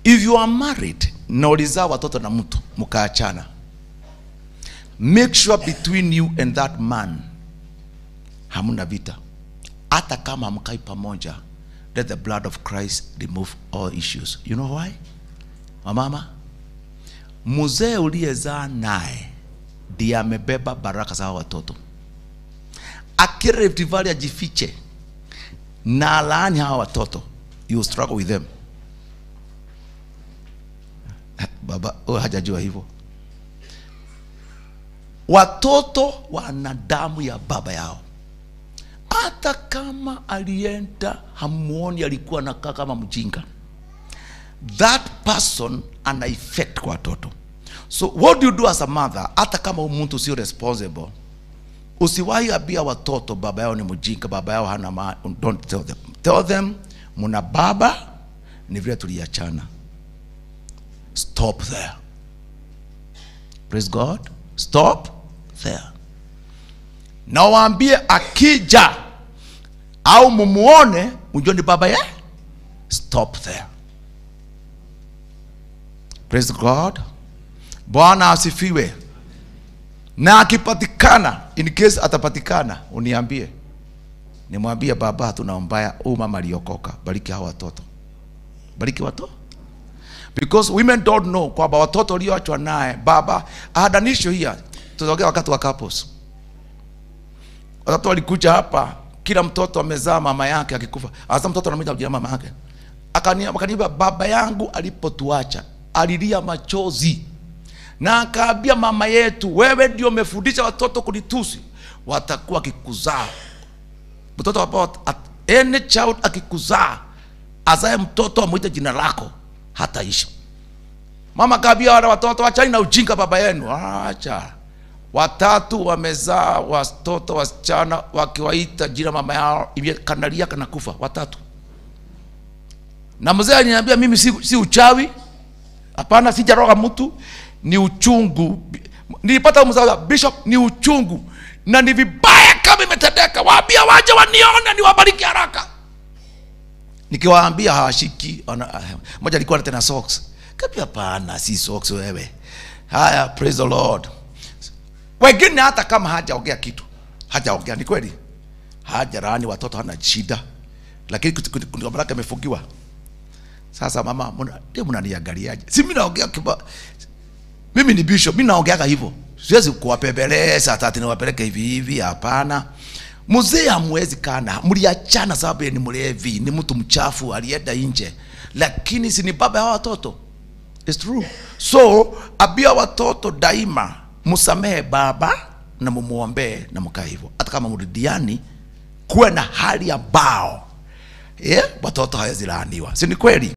if you are married na ulizaa watoto na mtu mkaachana make sure between you and that man hamna vita hata kama hamkai pamoja let the blood of christ remove all issues you know why wamama mzee uliyezaa naye ndiye amebeba baraka za hao watoto akireftivali ajifiche na alaani hawa watoto you struggle with them baba oh, hajajua hivyo watoto wana damu ya baba yao hata kama alienda hamuoni alikuwa anakaa kama mjinga that person ana effect kwa watoto so what do you do as a mother hata kama huyu mtu sio responsible usiwahi ambia watoto baba yao ni mjinga baba yao hana ma don't tell them tell them muna baba ni vile tuliachana stop there praise god stop there na waambie akija au mumuone mjue ni baba ye stop there praise god bwana asifiwe na akipatikana in case atapatikana uniambie nimwambie baba hatuna mbaya huyu mama aliokoka bariki hawa watoto bariki watoto because women don't know kwamba watoto walioachwa naye baba ahadanisho hiya tutaongea wakati wa couples watoto walikuja hapa kila mtoto amezaa mama yake akikufa hasa mtoto anamwita jina mama yake Akani- akaniambia baba yangu alipotuacha alilia machozi na akaambia mama yetu wewe ndio umefundisha watoto kunitusi watakuwa akikuzaa mtoto ambao at- any child akikuzaa azae mtoto amwite jina lako hataishi mama kaambia wale watoto wachani na ujinga baba yenu acha watatu wamezaa watoto wasichana wakiwaita jina mama yao ime- kanalia kanakufa watatu na mzee aliniambia mimi si, si uchawi hapana sijaroga mtu ni uchungu nilipata mzaa bishop ni uchungu na ni vibaya kama imetendeka waambia waje wanione niwabariki haraka nikiwaambia hawashiki wana- ah, moja alikuwa na tena socks kapi hapana si socks wewe haya praise the lord wengine hata kama hajaongea kitu hajaongea ni kweli hajarani watoto hana shida lakini baraka amefungiwa sasa mama muna- ndio mnaniangaliaje si mimi naongea kiba mimi ni bishop mimi naongeaga hivyo siwezi kuwapembeleza tati niwapeleke hivi hivi hapana mzee hamwezi kana mliachana sababu yeye ni mlevi ni mtu mchafu alienda nje lakini si ni baba ya hawa watoto It's true so abia watoto daima msamehe baba na mumuombee na mkaa hivyo hata kama mrudiani kuwe na hali ambao yeah, watoto hawezi laaniwa si ni kweli